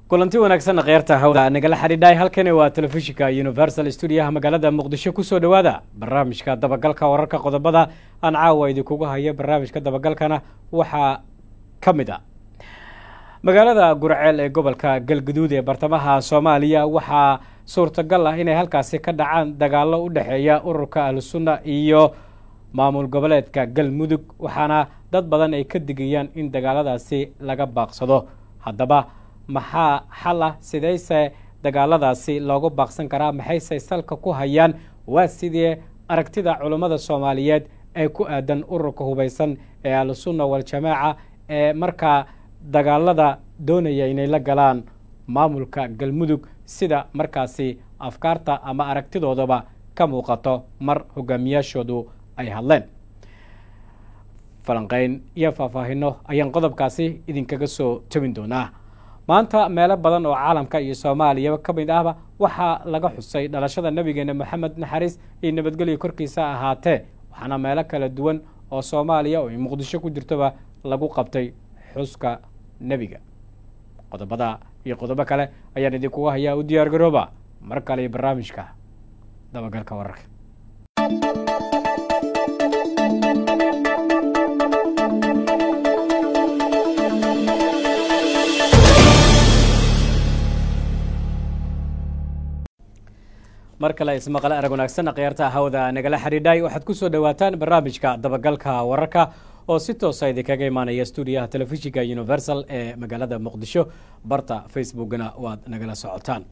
kulanti wanaagsan kheyrta hawda nagala xidhiidhay halkani waa telefishinka universal stuudiyaha magaalada muqdisho kusoo dhowaada barnaamijka dabagalka wararka qodobada aan caawa idinkugu hayo barnaamijka dabagalkana waxaa ka mid a magaalada gurceel ee gobolka galguduud ee bartamaha soomaaliya waxaa suurtagal ah inay halkaasi ka dhacaan dagaalo u dhexeeya ururka ahlusunna iyo maamul goboleedka galmudug waxaana dad badan ay ka digayaan in dagaaladaasi laga baaqsado haddaba maxaa xal ah sidayse dagaaladaasi loogu baaqsan karaa maxayse salka ku hayaan waa sidii aragtida culummada soomaaliyeed ee ku aadan ururka hubaysan ee ahlusunna waljamaaca ee markaa dagaalada doonaya inay la galaan maamulka galmudug sida markaasi afkaarta ama aragtidoodaba ka muuqato mar hogaamiyaashoodu ay hadleen falanqeyn iyo faahfaahino ayaan qodobkaasi idinkaga soo tebin doonaa maanta meelo badan oo caalamka iyo soomaaliyaba ka mid ahba waxaa laga xusay dhalashada nebigeena moxamed naxariis iyo nabadgelyo korkiisa ahaatee waxaana meelo kala duwan oo soomaaliya oo ay muqdisho ku jirtoba lagu qabtay xuska nebiga qodobada iyo qodobo kale ayaan idinkuga hayaa u diyaar garooba mar kale iyo barnaamijka dabagalka wararka mar kale ismaqle arag wanaagsan khiyaarta hawda nagala xidhiidhay waxaad ku soo dhowaataan barnaamijka dabagalka wararka oo si toosa idinkaga imaanaya stuudiyaha telefishinka universal ee magaalada muqdisho barta facebookna waad nagala socotaan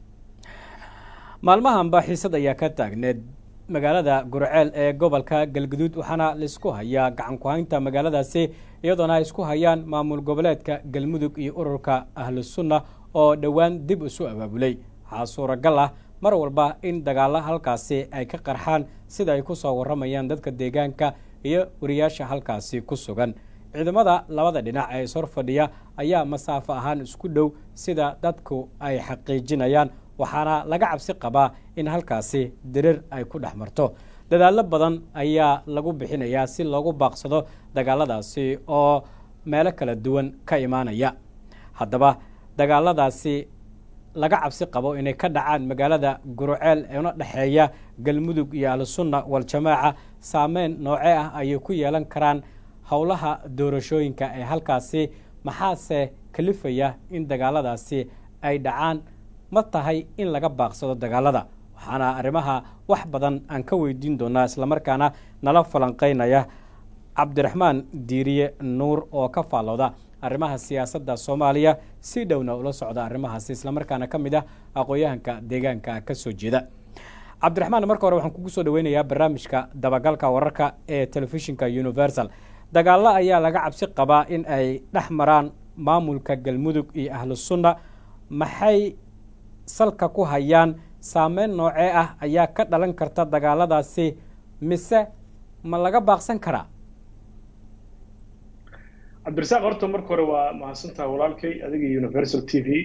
maalmahanba xiisad ayaa ka taagneed magaalada gurceel ee gobolka galguduud waxaana laisku hayaa gacan ku-haynta magaaladaasi iyadoona ay isku hayaan maamul goboleedka galmudug iyo ururka ahlusunna oo dhowaan dib isu abaabulay waxaa suuragal ah mar walba in dagaalo halkaasi ay ka qarxaan sida ay kusoo waramayaan dadka deegaanka iyo wariyaasha halkaasi ku sugan ciidamada labada dhinac ee ishor fadhiya ayaa masaafo ahaan isku dhow sida dadku ay xaqiijinayaan waxaana laga cabsi qabaa in halkaasi dirir ay ku dhex marto dadaallo badan ayaa lagu bixinayaa si loogu baaqsado dagaaladaasi oo meelo kala duwan ka imaanaya haddaba dagaaladaasi laga cabsi qabo inay ka dhacaan magaalada guruceel eena dhexeeya galmudug iyo ahlusunna waljamaaca saameyn noocee ah ayay ku yeelan karaan howlaha doorashooyinka ee halkaasi maxaase kalifaya in dagaaladaasi ay dhacaan ma tahay in laga baaqsado dagaalada waxaana arrimaha wax badan aan ka weydiin doonaa islamarkaana nala falanqeynaya cabdiraxmaan diiriye nuur oo ka faallooda arrimaha siyaasadda soomaaliya si dhowna ula socda arrimahaasi islamarkaana ka mid ah aqoon-yahanka deegaanka ka soo jeeda cabdiraxmaan marka hore waxaan kugu soo dhaweynayaa barnaamijka dabagalka wararka ee telefishinka universal dagaalo ayaa laga cabsi qabaa in ay dhex maraan maamulka galmudug iyo ahlusunna maxay salka ku hayaan saameyn noocee ah ayaa ka dhalan karta dagaaladaasi mise ma laga baaqsan karaa cabdirasaaq horta marka hore waa mahadsantaha walaalkay adiga universal t v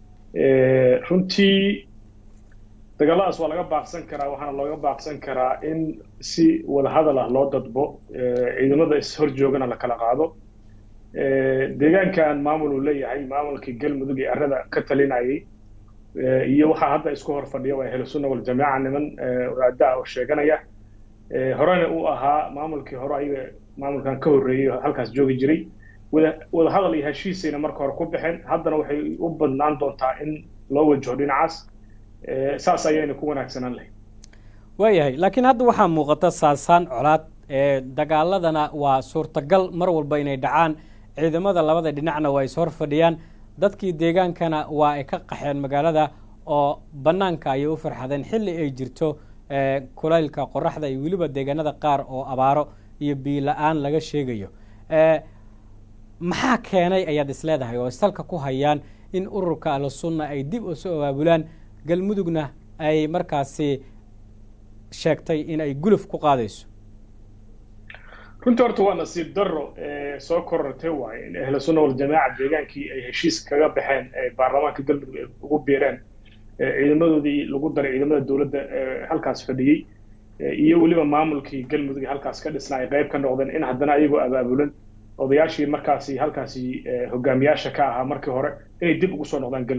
runtii dagaaladaas waa laga baaqsan karaa waxaana looga baaqsan karaa in si wadahadal ah loo dadbo ciidamada ishor joogana la kala qaado deegaankan maamul uu leeyahay maamulkii galmudug ee arada ka talinayay iyo waxaa hadda isku hor fadhiya waa ahlusunna waljamaaca niman wadaada oo sheeganaya horena uu ahaa maamulkii hore ayaga maamulkan ka horreeyey halkaas joogi jiray wada hadal iyo heshiisayna marka hore ku baxeen haddana waxay u badnaan doontaa in loo wajaho dhinacaas saas ayayna ku wanaagsanaan lahayd waayahay laakiin hadda waxaa muuqata saasaan colaad dagaaladana waa suurtagal mar walba inay dhacaan ciidamada labada dhinacna waa is hor fadhiyaan dadkii deegaankana waa ay ka qaxeen magaalada oo bannaanka ayay u farxadeen xilli ay jirto kulaylka qoraxda iyo weliba deegaanada qaar oo abaaro iyo biila-aan laga sheegayo maxaa keenay ayaad isleedahay oo salka ku hayaan in ururka ahlusunna ay dib usu abaabulaan galmudugna ay markaasi sheegtay in ay guluf ku qaadayso runtii horta waa nasiib darro soo korortay waaye in ahlusunna waljamaaca deegaankii ay heshiis kaga baxeen baarlamaanka galmudug ay ugu biireen ciidamadoodii lagu daray ciidamada dowladda halkaas fadhiyey iyo weliba maamulkii galmudug ee halkaas ka dhisnaa ay qayb ka noqdeen in haddana ayagoo abaabulan odayaashii markaasi halkaasi hogaamiyaasha ka ahaa markii hore inay dib ugu soo noqdaan galmudug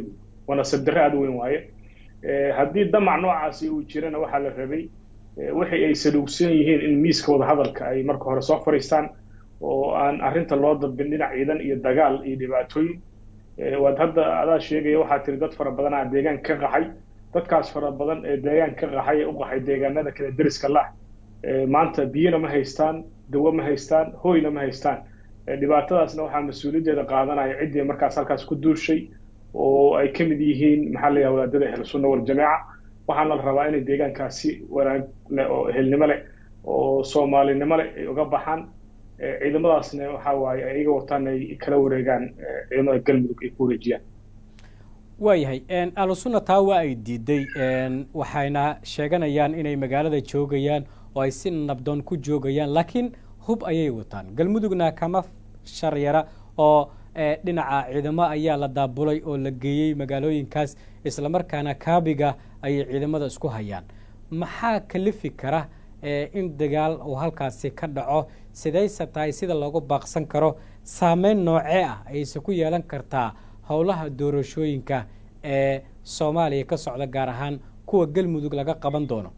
waa nasiib darre aada weyn waaye haddii damac noocaasi uu jirana waxaa la rabay wixii ay saluugsan yihiin in miiska wadahadalka ay marka hore soo fadhiistaan oo aan arrinta loo dabin dhinac ciidan iyo dagaal iyo dhibaatooyin waad hadda adaa sheegaya waxaa tiri dad fara badan aa deegaan ka qaxay dadkaas fara badan ee deegaan ka qaxay ee u qaxay deegaanada kale deriska lah maanta biyona ma haystaan dawo ma haystaan hoyna ma haystaan dhibaatadaasna waxaa mas-uuliyaddeeda qaadanaya ciddii markaas halkaas ku duushay oo ay ka mid yihiin maxaa la yidhaha wadaadada ahlu sunna waljamaaca waxaana la rabaa inay deegaankaasi wanaag leh oo ehelnimo leh oo soomaalinimo leh ay uga baxaan ciidamadaasna waxa waaye ay iga wataan ay kala wareegaan ciidamada galmudug ay ku wareejiyaan waayahay ahlu sunna taa waa ay diiday waxayna sheeganayaan inay magaalada joogayaan oo ay si nabdoon ku joogayaan laakiin hub ayay wataan galmudugna kama sharyara oo dhinaca ciidamo ayaa la daabulay oo la geeyey magaalooyinkaas islamarkaana kaabiga ayay ciidamada isku hayaan maxaa kalifi kara in dagaal uu halkaasi ka dhaco sidayse tahay sida loogu baaqsan karo saameyn noocee ah ayse ku yeelan kartaa howlaha doorashooyinka ee soomaaliya ka socda gaar ahaan kuwa galmudug laga qaban doono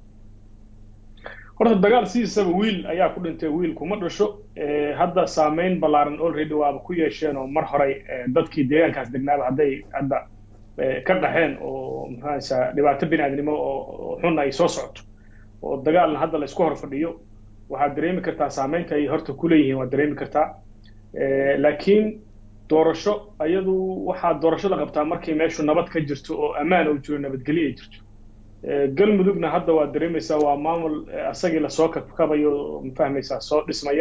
horta dagaal sidiisaba wiil ayaa ku dhintay wiilku ma dhasho hadda saameyn ballaaran already waaba ku yeesheen oo mar horey dadkii deegaankaas degnaaba hadday hadda ka qaxeen oo maxaasa dhibaato bini aadnimo oo xun ay soo socoto oo dagaalna hadda la isku hor fadhiyo waxaad dareemi kartaa saameynta ay horta ku leeyihiin waad dareemi kartaa laakiin doorasho ayadu waxaa doorasho la qabtaa markay meeshu nabad ka jirto oo ammaan oo jiro nabadgelyo ay jirto galmudugna hadda waad dareemaysaa waa maamul asagii lasoo kabkabayo mafahmaysaa soo dhismaya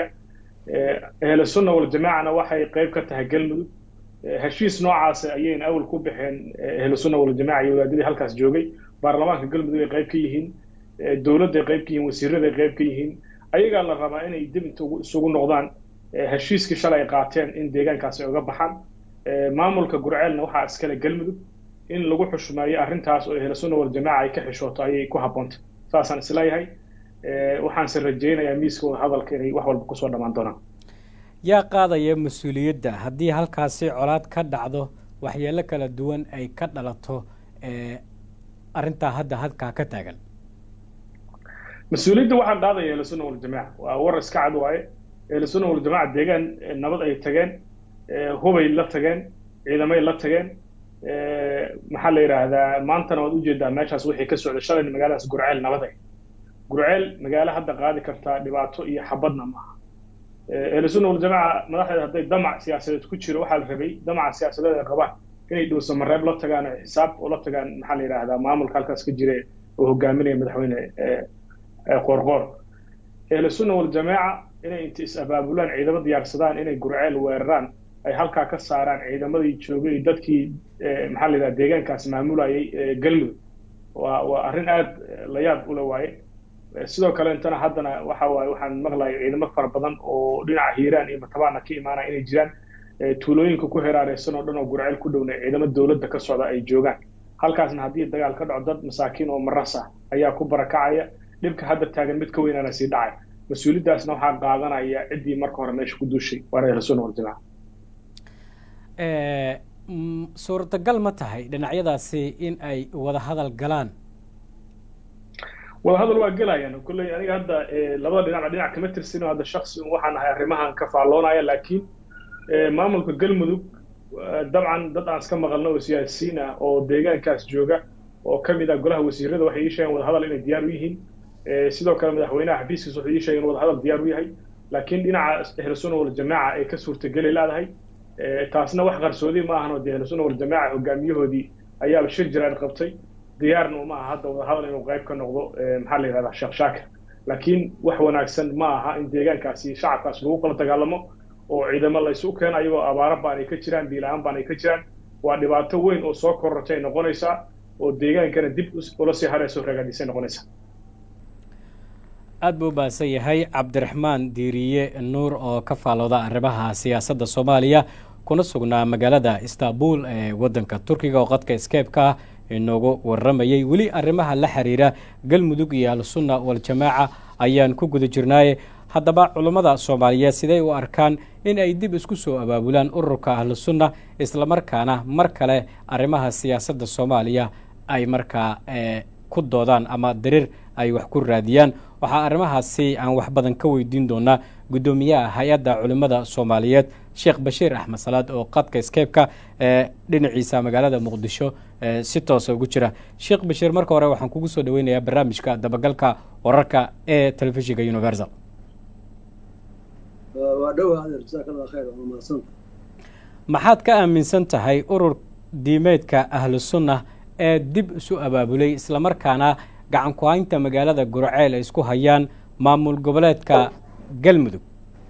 ahlu sunna waljamaacana waxay qayb ka tahay galmudug heshiis noocaas ayayna awal ku baxeen ahlu sunna waljamaaca iyo wadaadadii halkaas joogay baarlamaanka galmudug ay qayb ka yihiin dowladday qayb ka yihiin wasiiraday qayb ka yihiin ayagaa la rabaa inay dib inta isugu noqdaan heshiiskii shalay ay qaateen in deegaankaasi ay uga baxaan maamulka gurceelna waxaa iskale galmudug in lagu xushmeeyo arrintaas oo ahlu sunna waljamaaca ay ka xishooto ayay ku haboontay saasaan isleeyahay waxaanse rajaynayaa miiska wada hadalka inay wax walba kusoo dhammaan doonaan yaa qaadaya mas-uuliyadda haddii halkaasi colaad ka dhacdo waxyeelo kala duwan ay ka dhalato arrintaa hadda halkaa ka taagan mas-uuliyadda waxaa qaadaya ahlu sunna waljamaaca waa war iska cad waaye ahlu sunna waljamaaca deegaan nabad ay tageen hubay la tageen ciidamay la tageen maxaa la yidhaahdaa maantana waad ujeedaa meeshaas wixii ka socda shalayna magaaladaas gurceel nabad gurceel magaalo hadda qaadi kartaa dhibaato iyo xabadna maaha ahlu sunna waljamaaca madaxdeeda hadday damac siyaasadeed ku jiro waxaa la rabay damaca siyaasadeed ay qabaan inay dhowsa mareeb la tagaan oo xisaab oo la tagaan maxaa la yidhaahdaa maamulka halkaas ka jira oo hogaaminaya madaxweyne qoorqoor ahlu sunna waljamaaca inay inta is abaabulaan ciidamo diyaarsadaan inay gurceel weeraraan ay halkaa ka saaraan ciidamadii joogay dadkii maxaa la yidhaha deegaankaas maamulayay galmudug waa waa arrin aada la yaab ula waaye sidoo kale intana haddana waxa waaye waxaan maqlaya ciidamo fara badan oo dhinaca hiiraan iyo matabaana ka imaanaya inay jiraan tuulooyinka ku heraareysan oo dhan oo gurceel ku dhowna ciidamo dowladda ka socda ay joogaan halkaasna haddii dagaal ka dhaco dad masaakiin oo maras ah ayaa ku barakacaya dhibka hadda taagan mid ka weynaana sii dhacay mas-uuliyaddaasna waxaa qaadanaya ciddii marka hore meesha ku duushay waana ahlu sunna waljamaaca suurtagal ma tahay dhinacyadaasi in ay wada hadal galaan wada hadal waa gelayaan kolley aniga hadda labada dhinacba dhinac kama tirsino hadda shaksi waxaan ahay arrimahan ka faalloonaya laakiin maamulka galmudug dabcan dad aan iska maqalno oo siyaasiyiin ah oo deegaankaas jooga oo ka mid ah golaha wasiirada waxay ii sheegeen wada hadal inay diyaar u yihiin sidoo kale madaxweynaha xafiiskiisa wuxuu ii sheegay in wada hadal diyaar u yahay laakiin dhinaca ahlu sunna waljamaaca ay ka suurtageli leedahay taasna wax qarsoodi ma ahan oo dee ahlu sunna waljamaaca hogaamiyahoodii ayaaba shir jiraan qabtay diyaarna uma aha hadda wada hadal inuu qayb ka noqdo maxaa la yidhahdaa sheekh shaakir laakiin wax wanaagsan ma aha in deegaankaasi shacabkaas lagu kala dagaalamo oo ciidamo la isu keeno ayagoo abaaro baan ay ka jiraan biila-aan baan ay ka jiraan waa dhibaato weyn oo soo korortay noqonaysaa oo deegaankana dib ula sii harayso ragaadisay noqonaysaa aada buu ubaasan yahay cabdiraxmaan diiriye nuur oo ka faalooda arrimaha siyaasadda soomaaliya kuna sugnaa magaalada istanbul ee waddanka turkiga oo qadka skeebka ah inoogu warramayay weli arrimaha la xiriira galmudug iyo al-sunna waljamaaca ayaan ku guda jirnaaye haddaba culummada soomaaliyeed siday u arkaan in ay dib isku soo abaabulaan ururka ahlusunna islamarkaana mar kale arrimaha siyaasadda soomaaliya ay markaa ku doodaan ama dariir ay wax ku raadiyaan waxaa arrimahaasi aan wax badan ka weydiin doonaa guddoomiyaha hay-adda culimmada soomaaliyeed sheekh bashiir axmed salaad oo qadka skeybka ee dhinaciisa magaalada muqdisho si toosa ugu jira sheekh bashiir marka hore waxaan kugu soo dhaweynayaa barnaamijka dabagalka wararka ee telefishinka universal maxaad ka aaminsan tahay urur diimeedka ahlusunna ee dib isu abaabulay islamarkaana gacan ku-haynta magaalada gurceel ay isku hayaan maamul goboleedka galmudug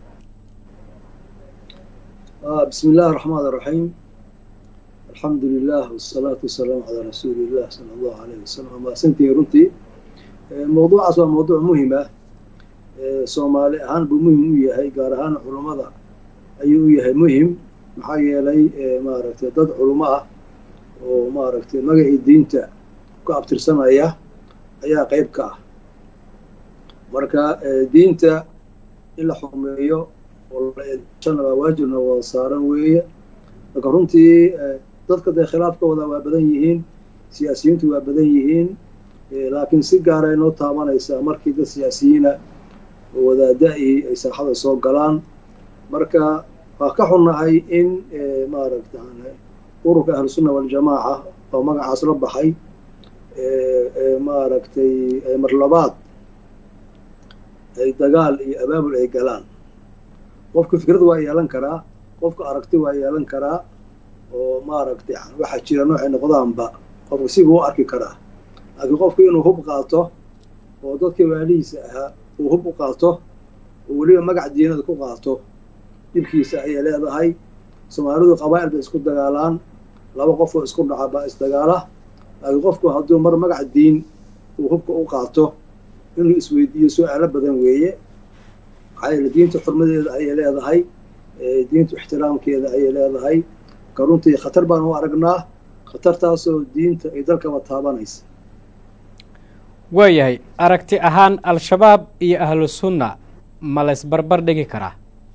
bismi illaahi raxmaan raxiim alxamdu lilah wasalaatu wasalaamu calaa rasuuli illah sala allahu alayh wasalam amaasantihi runtii mawduucaas waa mawduuc muhim ah soomaali ahaan buu muhim u yahay gaar ahaan culummada ayuu u yahay muhim maxaa yeelay maaragtay dad culummo ah oo maaragtay magacii diinta ku abtirsanaya ayaa qayb ka ah marka diinta in la xumeeyo ooshana waa waajibna wada saaran weeye marka runtii dadka dee khilaafka wada waa badan yihiin siyaasiyiintu waa badan yihiin laakiin si gaara inoo taabanaysaa markii dad siyaasiyiina oo wadaada-i ay saaxada soo galaan marka waa ka xunnahay in maaragta ururka ahlusunna waljamaaca oo magacaas la baxay maaragtay marlabaad ay dagaal iyo abaabul ay galaan qofka fikrad waa yeelan karaa qofka aragti waa yeelan karaa oo maaragtay waxaa jira noocay noqdaanba qofka siba u arki karaa laakiin qofku inuu hub qaato oo dadkii waalihiisa ahaa uu hub u qaato oo weliba magac diinada ku qaato dhibkiisa ayay leedahay soomaalidu qabaa'il bay isku dagaalaan laba qofoo isku dhaca baa isdagaala laakiin qofku hadduu mar magac diin uu hubka u qaato inuu isweydiiyo su-aalo badan weeye maxaa yeele diinta xurmadeeda ayay leedahay diinta ixtiraamkeeda ayay leedahay ka runtii khatar baan u aragnaa khatartaasoo diinta ay dalkaba taabanaysa waayahay aragti ahaan al-shabaab iyo ahlu sunna ma laysbarbar dhigi karaa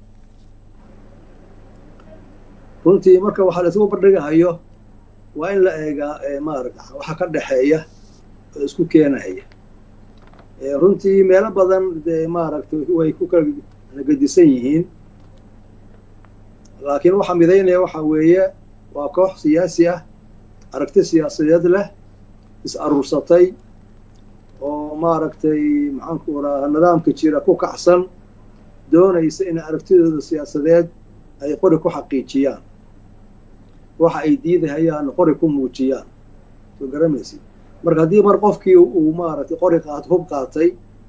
runtii marka waxaa laisugu bardhigahayo waa in la eegaa maarata waxa ka dhexeeya oo isku keenaya runtii meelo badan dee maaragtay way ku kala gedisan yihiin laakiin waxaa midaynaya waxaa weeye waa koox siyaasi ah aragti siyaasadeed leh is aruursatay oo maaragtay maxaanku raha nidaamka jira ku kacsan doonaysa inay aragtidooda siyaasadeed ay qori ku xaqiijiyaan waxa ay diidahayaan qori ku muujiyaan soo garamaysid marka haddii mar qofkii uu maaragtay qori qaat hub qaatay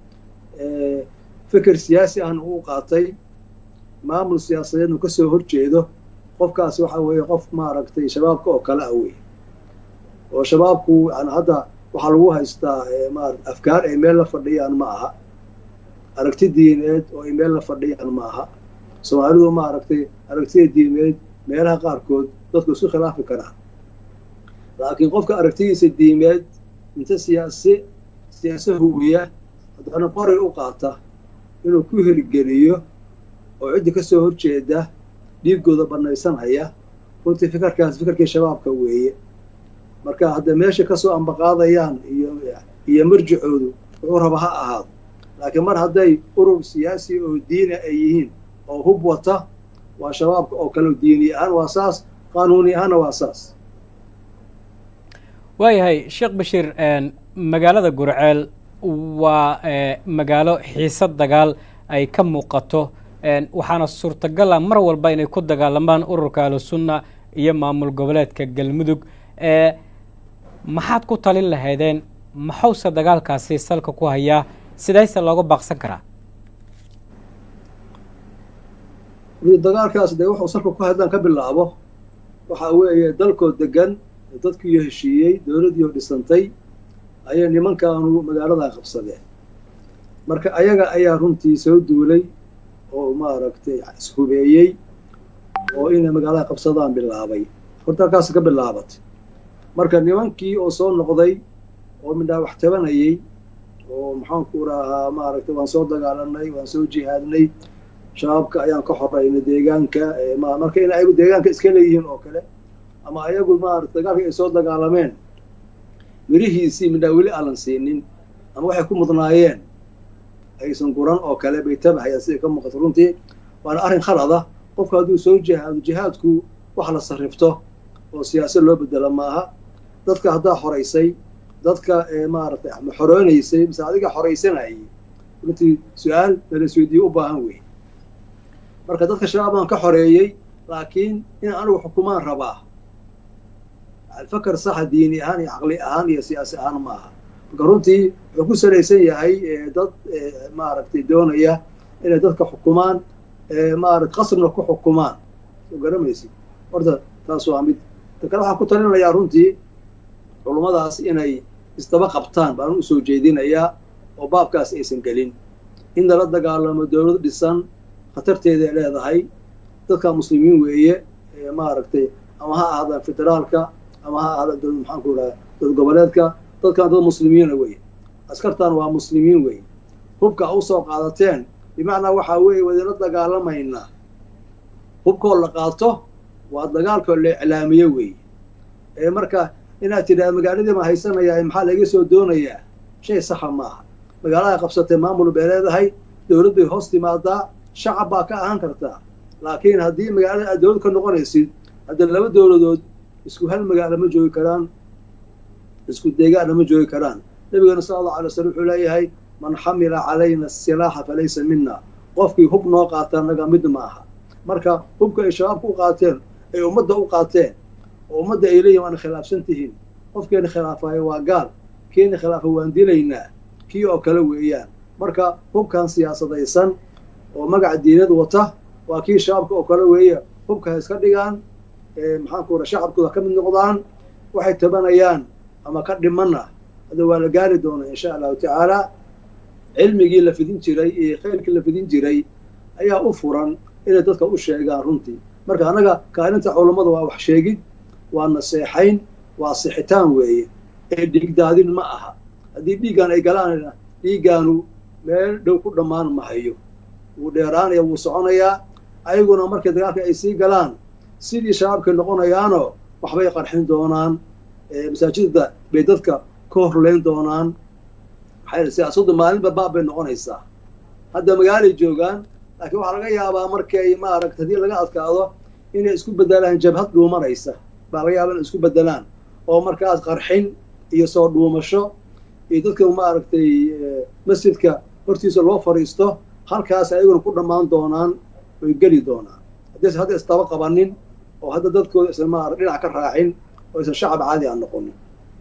fikir siyaasi ahna uu qaatay maamul siyaasadeednu ka soo horjeedo qofkaasi waxa weeye qof maaragtay shabaabka oo kale ah wey oo shabaabku yani hadda waxaa lagu haystaa maarata afkaar ay meel la fadhiyaan ma aha aragti diineed oo ay meel la fadhiyaan ma aha soomaalidu maaragtay aragtida diimeed meelaha qaarkood dadku isku khilaafi karaan laakiin qofka aragtidiisa diimeed inta siyaasi siyaase huwiya haddana qori u qaata inuu ku hirgeliyo oo ciddi ka soo horjeeda dhiiggooda bannaysanhaya runtii fikirkaas fikirkii shabaabka weeye marka hadda meesha kasoo ambaqaadayaan iyo iyo marjicoodu wuxuu raba ha ahaado laakiin mar hadday urur siyaasi oo diini ay yihiin oo hub wata waa shabaabka oo kale diini ahaan waa saas qaanuuni ahaanna waa saas waayahay sheekh bashiir magaalada gurceel waa magaalo xiisad dagaal ay ka muuqato waxaana suurtagala mar walba inay ku dagaalamaan ururka ahlusunna iyo maamul goboleedka galmudug maxaad ku talin lahaydeen maxuuse dagaalkaasi salka ku hayaa sidayse looga baaqsan karaa dagaalkaas dee wuxuu salka ku haddaan ka bilaabo waxa weeye dalkoo degan dadkiiyo heshiiyey dowladdiioo dhisantay ayay nimankaanu magaaladan qabsadeen marka ayaga ayaa runtii soo duulay oo maaragtay ishubeeyey oo inay magaalada qabsadaan bilaabay horta halkaas ka bilaabatay marka nimankii oo soo noqday oo midhaa wax tabanayey oo maxaanku rahaa maaragtay waan soo dagaalanay waan soo jihaadnay shabaabka ayaan ka xoraynay deegaanka marka in ayagu deegaanka iska leeyihiin oo kale ama ayagu maarata dagaalka ay soo dagaalameen mirihiisii midhaa weli aanan siinin ama waxay ku mudnaayeen aysan guran oo kale bay tabahayaan siday ka muuqato runtii waana arrin khalada qofku hadduu soo jihaado jihaadku wax la sarrifto oo siyaasad loo bedelo maaha dadka haddaa xoraysay dadka maaratay ma xoroonaysay mise adiga xoraysanayay runtii su-aal lalasweydiiye u baahan wey marka dadka shabaab baan ka xoreeyey laakiin in anigu xukumaan rabaa fakar saxa diini ahaan iyo caqli ahaan iyo siyaasi ahaan ma aha marka runtii wuxuu ku salaysan yahay dad maaragtay doonaya inay dadka xukumaan maarata qasrina ku xukumaan soo garamaysid horta taas waa mid ta kale waxaan ku talinayaa runtii culummadaas inay isdaba qabtaan baan usoo jeedinayaa oo baabkaas aysan gelin in lala dagaalamo dowlad dhisan khatarteeday leedahay dadka muslimiin weeye maaragtay ama ha ahaadaan federaalka ama ha ahaadaan dowlad maxaanku idhaha dowlad goboleedka dadkan dad muslimiina weye askartan waa muslimiin weye hubka a usoo qaadateen bimacnaa waxaa weeye wadinla dagaalamaynaa hubkoo la qaato waa dagaalkoo la iclaamiye weeye marka inaad tidhahda magaaladii ma haysanayaa maxaa laga soo doonayaa shay saxa maaha magaaladay qabsatay maamul bay leedahay dowlad bay hoos timaadaa shacab baa ka ahaan kartaa laakiin haddii magaalada aad dowlad ka noqonaysid haddii laba dowladood isku hal magaalo ma joogi karaan isku deegaanna ma joogi karaan nabigeena sala allahu alay waslm wuxuu leeyahay man xamila calayna asilaaxa falaysa mina qofkii hub noo qaata naga mid ma aha marka hubka ay shabaabka u qaateen ay ummadda u qaateen oo ummadda ay leeyihin waana khilaafsan tihiin qofkeena khilaafayo waa gaal keena khilaafa waan dilaynaa kii oo kale weeyaan marka hubkan siyaasadaysan oo magaca diinad wata waa kii shabaabka oo kale weeye hubka ha iska dhigaan maxaanku ura shacabkooda ka mid noqdaan waxay tabanayaan ama ka dhimanna hadda waa la gaari doonaa insha allahu tacaala cilmigii la fidin jiray iyo khayrkii la fidin jiray ayaa u furan inay dadka u sheegaan runtii marka annaga kaalinta culammada waa wax sheegid waa naseexayn waa sixitaan weeye ee dhiigdaadin ma aha haddii dhiiggaan ay galaanna dhiiggaanu meel dhow ku dhammaan mahayo wuu dheeraanaya wuu soconayaa ayaguna markay dagaalka ay sii galaan sidii shabaabkay noqonayaanoo waxbay qarxin doonaan masaajidda bay dadka ka horleyn doonaan maxaa siyaasaddu maalinba baab bay noqonaysaa hadda magaalay joogaan laakiin waxaa laga yaabaa markay maaragta haddii laga adkaado inay isku bedelaan jabhad dhuumanaysa baa laga yaaba inay isku bedelaan oo markaas qarxin iyo soo dhuumasho iyo dadka maaragtay masjidka hortiisa loo fadhiisto halkaas ayaguna ku dhammaan doonaan oy geli doonaan haddaysan hadda isdaba qabanin oo hadda dadkooda isan maara dhinac ka raacin oo isan shacab caadi aan noqonin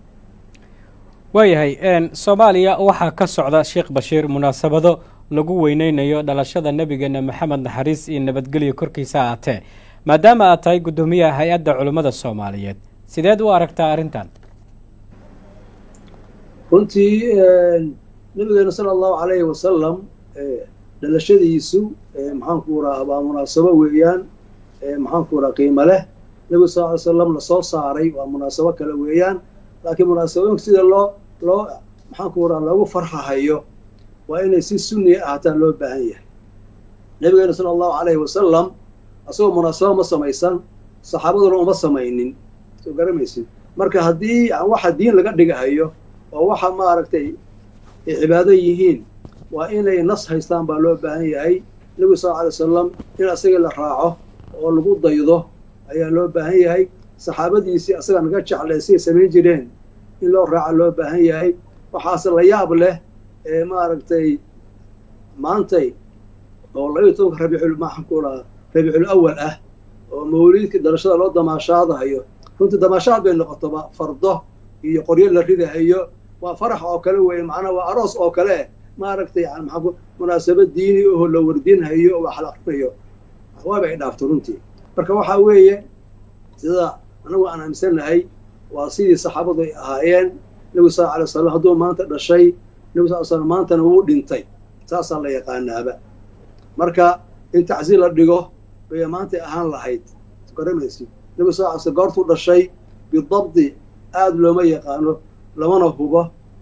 waayahay soomaaliya waxaa ka socda sheekh bashiir munaasabado lagu weyneynayo dhalashada nebigeena maxamed naxariis iyo nabadgelyo korkiisa aatee maadaama aad tahay guddoomiyaha hay-adda culimmada soomaaliyeed sideed u aragtaa arrintan runtii nabigeena sala allahu calayhi wasalam dhalashadiisu maxaanku raha waa munaasabo weeyaan maxaanku raha qiimo leh nebigu sal ly slam lasoo saaray waa munaasabo kale weeyaan laakiin munaasabooyinka sida loo loo maxaanku raha loogu farxahayo waa inay si sunniya ahaataan loo baahan yahay nabigeena sala allahu calayhi wasalam asagoo munaasabo ma samaysan saxaabaduna uma samaynin soo garamaysid marka haddii waxa diin laga dhigahayo oo waxa maaragtay ay cibaado yihiin waa inay nas haystaan baa loo baahan yahay nebigu sal alay wasalam in asagii la raaco oo lagu daydo ayaa loo baahan yahay saxaabadiisii asaga naga jeclay siday samayn jireen in loo raaco loo baahan yahay waxaase la yaab leh ee maaragtay maantay oo labaiyo tobanka rabiicul maxaanku lahaa rabiicul awal ah oo mawliidka dhalashada loo damaashaadahayo runtii damaashaad bay noqotoba fardo iyo qoryo la ridahayo waa farax oo kale weeye macnaha waa aroos oo kale maaragtay yani maxaa munaasabad diini oho la wardinhayo oo wax la akrinayo waaba ay dhaafto runtii marka waxaa weeye sida anagu aan aaminsannahay waa sidii saxaabadu ay ahaayeen nebigu sal alay wasalam hadduu maanta dhashay nebigu sal slam maantana wuu dhintay saasaa la yaqaanaaba marka in tacsiir la dhigo bay maantay ahaan lahayd garamaysid nebigu sal slam goortuu dhashay bidabdi aada looma yaqaano lamana hubo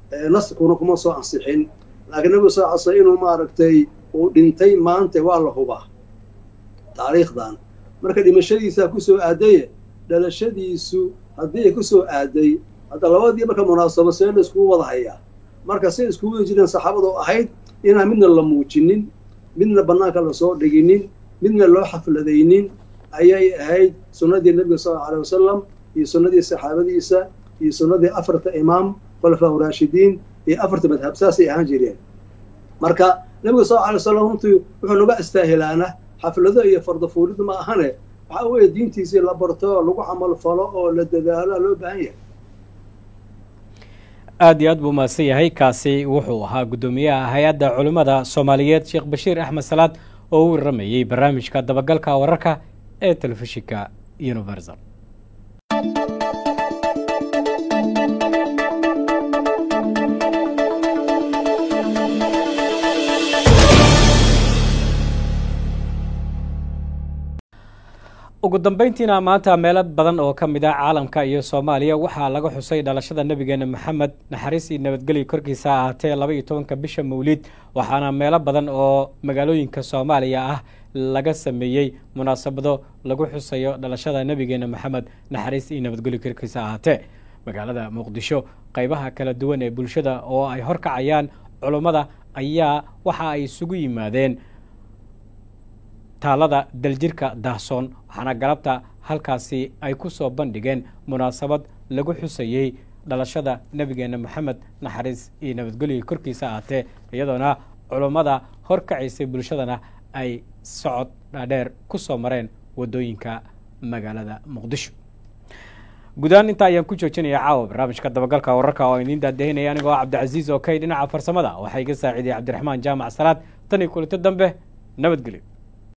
naskuna kuma soo ansixin laakiin nabigu sal sl inuu maaragtay uu dhintay maanta waa la hubaa taariikhdan marka dhimashadiisaa kusoo aadaye dhalashadiisu haddii ay kusoo aaday hadda labadii marka munaasabo see la iskugu wada hayaa marka say iskugu wada jireen saxaabadu ahayd inaan midna la muujinin midna bannaanka lasoo dhiginin midna loo xafladaynin ayay ahayd sunnadii nebiga sal alla alay wasalam iyo sunnadii saxaabadiisa iyo sunnadii afarta imaam khulafaa raashidiin iyo afarta madhab saasay ahaan jireen marka nebiga sal alay wasalam runtii wuxuu naga istaahilaana xaflado iyo fardafuulid ma ahane waxaa weeye diintiisii la barto lagu camal falo oo la dadaalo loo baahan yahay aada iyo aad buu mahadsan yahay kaasi wuxuu ahaa guddoomiyaha hay-adda culimmada soomaaliyeed sheekh bashiir axmed salaad oo u waramayey barnaamijka dabagalka wararka ee telefishinka universal ugu dambeyntiina maanta meelo badan oo ka mid ah caalamka iyo soomaaliya waxaa laga xusay dhalashada nebigeena maxamed naxariis iyo nabadgelyo korkiisa ahaatee laba iyo tobanka bisha mawliid waxaana meelo badan oo magaalooyinka soomaaliya ah laga sameeyey munaasabado lagu xusayo dhalashada nebigeena maxamed naxariis iyo nabadgelyo korkiisa ahaatee magaalada muqdisho qeybaha kala duwan ee bulshada oo ay horkacayaan culummada ayaa waxa ay isugu yimaadeen taalada daljirka daahsoon waxaana galabta halkaasi ay ku soo bandhigeen munaasabad lagu xusayey dhalashada nebigeena maxamed naxariis iyo nabadgelyo korkiisa ahaatee iyadoona culummada horkacaysay bulshadana ay socod dhaadheer ku soo mareen waddooyinka magaalada muqdisho guudahaan intaa ayaan ku joojinaya caawa barnaamijka dabagalka wararka oo idiin daadahinaya anigoo cabdicasiis oo kay dhinaca farsamada waxaa iga saaciidiyay cabdiraxmaan jaamac salaad tan iyo kulinto dambe nabadgelyo